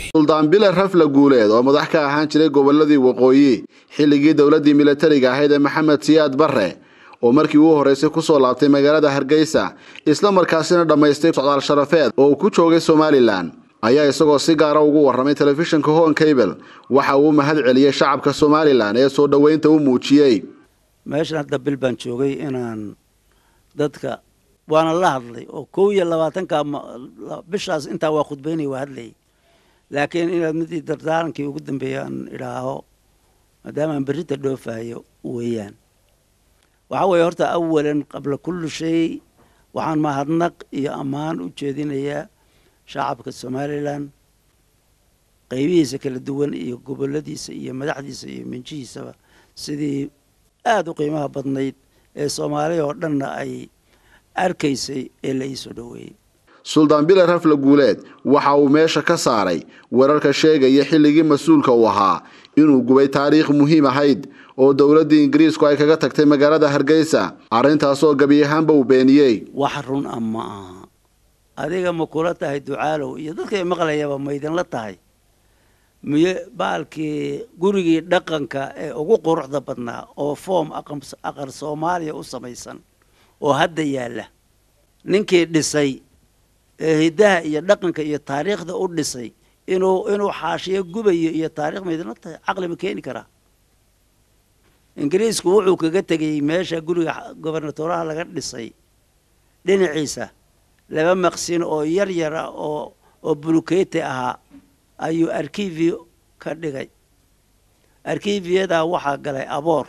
suldaan bile rafle guuleed oo madax ka ahaan jiray goboladii waqooyi xilligii dowladii milatariga ahayd ee maxamed siyaad barre oo markii uu horreysay kusoo laabtay magaalada hargeysa isla markaasina dhammaystay socdaal sharafeed oo uu ku joogay somalilan ayaa isagoo si gaara ugu warramay telefishinka hon cable waxa uu mahad celiyey shacabka somalilan ee soo dhoweynta u muujiyey meeshan hadda bil baan joogay inaan dadka waana la hadlay oo kow iyo labaatanka bishaas intaa waa khudbaynay waa hadlayay laakiin inaad midii dardaarankii ugu dambeeya aan idhaaho maadaama aan berrinta dhoofahayo weeyaan waxaa weeye horta awalan qabla kulli shay waxaan mahadnaq iyo ammaan u jeedinayaa shacabka somalilan qaybihiisa kala duwan iyo goboladiisa iyo madaxdiisa iyo minjihiisaba sidii aada u qiimaha badnayd ee soomaaliya oo dhanna ay arkaysay ee la iisoo dhoweeyey suldaan bile rafle guuleed waxa uu meesha ka saaray wararka sheegaya xilligii mas-uulka uu ahaa inuu gubay taariikh muhiim ahayd oo dowladdii ingiriisku ay kaga tagtay magaalada hargeysa arrintaasoo gebi ahaanba uu beeniyey wax run a ma aha adiga ma kula tahay ducaalow iyo dadkay maqlayaba ma idinla tahay miye baalkii gurigii dhaqanka ee ugu quruxda badnaa oo foom aqar soomaaliya u samaysan oo hadda yaalla ninkii dhisay ee hiddaha iyo dhaqanka iyo taariikhda u dhisay inuu inuu xaashiyo gubayo iyo taarikh ma idinla tahay caqli ma keeni karaa ingiriisku wuxuu kaga tegay meesha guriga gobernatoraha laga dhisay dhinaciisa laba maqsin oo yar yara oo oo bulukete ahaa ayuu arkivio ka dhigay arkiviyadaa waxaa galay aboor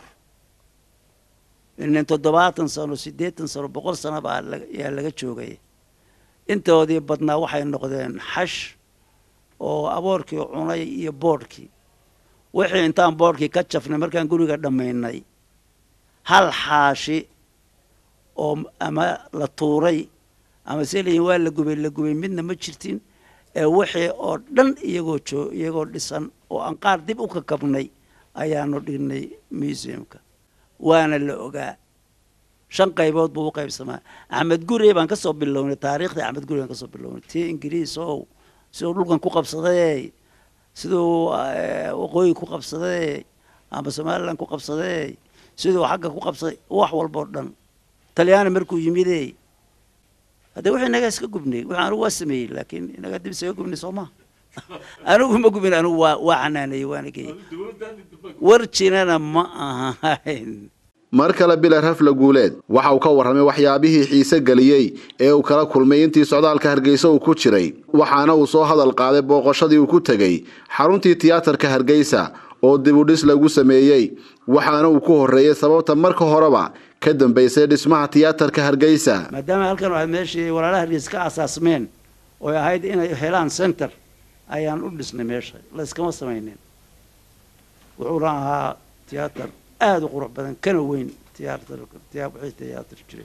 nin toddobaatan sano siddeetan sano boqol sano baa yaa laga joogay intoodii badnaa waxay noqdeen xash oo aboorkii cunay iyo boodhkii wixii intaan boodhkii ka jafnay markaan guriga dhammaynay hal xaashi oo ama la tuuray ama se layihin waa la gubay la gubay midna ma jirtin ee wixii oo dhan iyagoo joo iyagoo dhisan oo aan qaar dib u kakabnay ayaanu dhignay museumka waana la ogaa shan qaybood buu u qaybsamaa axmed gurey baan kasoo bilownay taariikhdii axmed gurey baan kasoo bilownay tii ingiriis ow siduu dhulkan ku qabsaday siduu waqooyi ku qabsaday ama somalilan ku qabsaday siduu xagga ku qabsaday wax walbao dhan talyaani markuu yimidey hadde wixii inagaa iska gubnay wixii anigu waa sameeyey laakiin inagaa dib isaga gubnay soo maa anigu ma gubin anigu waa waa xanaanayey waana geeyey warjinana ma ahayn mar kale bile rafle guuleed waxa uu ka warramay waxyaabihii xiise geliyey ee uu kala kulmay intii socdaalka hargeysa uu ku jiray waxaana uu soo hadal qaaday booqashadii uu ku tegey xaruntii tiyaatarka hargeysa oo dibudhis lagu sameeyey waxaana uu ku horreeyey sababta marka horeba ka dambaysay dhismaha tiyaatarka hargeysa maadaama halkan waxaad meeshii walaalaha hargeysa ka asaasmeen ooy ahayd inay helaan center ayaan u dhisnay meesha layskama samaynin wuxuuna ahaa tiyaatar aada u qurux badan kana weyn tiyaatar tiyaa wixii tiyaatar jiray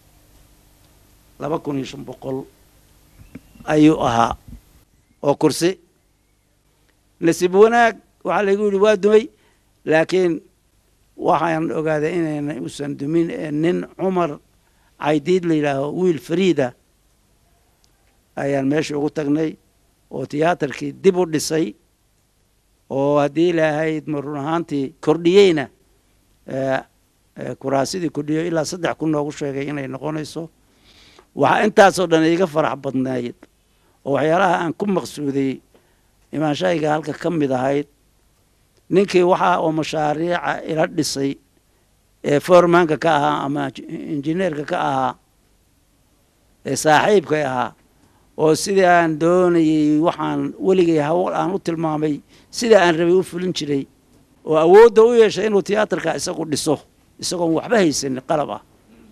laba kun iyo shan boqol ayuu ahaa oo kursi nasiib wanaag waxaa laygu yidhi waa dumay laakiin waxaan ogaaday inayna uusan dumin ee nin cumar caydiid la yidhaaho wiil fariida ayaan meesha ugu tagnay oo tiyaatarkii dib u dhisay oo haddii ilaahayd ma run ahaantii kordhiyeyna kuraasidii kordhiyo ilaa saddex kun noogu sheegay inay noqonayso waxaa intaasoo dhan iiga farax badnayd oo waxyaalaha aan ku maqsuuday imaanshahayga halka ka mid ahayd ninkii waxaa oo mashaariica ila dhisay ee formanka ka ahaa ama injineerka ka ahaa ee saaxiibka ahaa oo sidii aan doonayey waxaan weligay hawl aan u tilmaamay sida aan rabay u fulin jiray oo awoodda u yeeshay inuu tiyaatarka isagu dhiso isagoon waxba haysanin qalab ah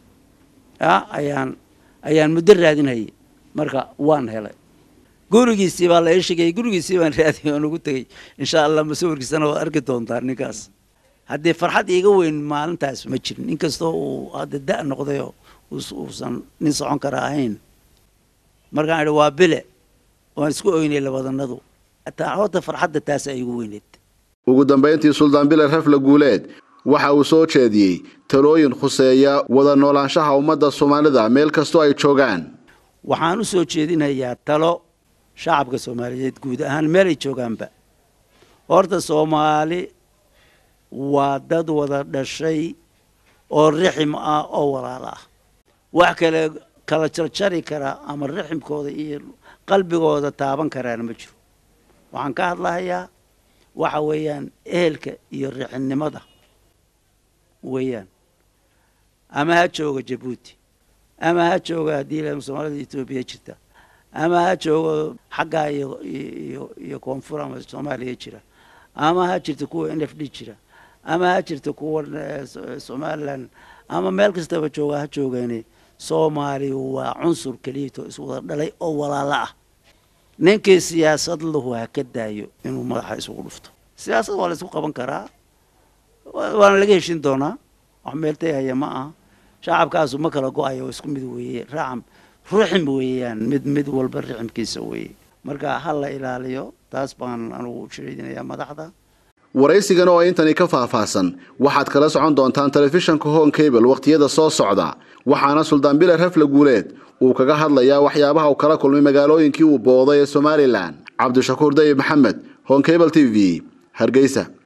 a ayaan ayaan muddo raadinhayay marka waan helay gurigiisii baa la ii sheegayay gurigiisii baan raadiyay oon ugu tegey insha allah masawirkiisana waad arki doontaa ninkaas haddii farxad iiga weyn maalintaas ma jirin inkastoo uu hadda da' noqdayoo uusan nin socon kara ahayn markaan idhi waa bile waan isku oynay labadanadu horta farxadda taasa igu weyneed ugu dambayntii suldaan bile rafle guuleed waxa uu soo jeediyey talooyin khuseeya wada noolaanshaha ummadda soomaalida meel kastoo ay joogaan waxaan u soo jeedinayaa talo shacabka soomaaliyeed guud ahaan meel ay joogaanba horta soomaali waa dad wada dhashay oo rixim ah oo walaalo ah wax kale kala jarjari kara ama riximkooda iyo qalbigooda taaban karaana ma jiro waxaan ka hadlahayaa waxa weeyaan ehelka iyo rixinimada weeyaan ama ha jooga jabuuti ama ha jooga haddii la soomaalida etoobiya jirta ama ha joogo xaggaa iyo iyo iyo koonfur ama soomaaliya jira ama ha jirta kuwa n f d jira ama ha jirta kuwa somalilan ama meel kastaba jooga ha joogeene soomaali waa cunsur keliyato iswada dhalay oo walaalo ah ninkii siyaasad lahu ha ka daayo inuu madaxa isugu dhufto siyaasad waa la isku qaban karaa waana laga heshin doonaa wax meeltay haya ma aha shacabkaasu ma kala go-ayo oo isku mid weeye raacam ruxim weeyaan mid mid walba riximkiisa weeye marka ha la ilaaliyo taas baan anugu sheedinayaa madaxda waraysigan oo intani ka faahfaahsan waxaad kala socon doontaan telefishanka hon cable wakhtiyada soo socda waxaana suldaan bile rafle guuleed uu kaga hadlayaa waxyaabaha uu kala kulmay magaalooyinkii uu booday ee somalilan cabdishakuur dayib maxamed hon cable t v hargeysa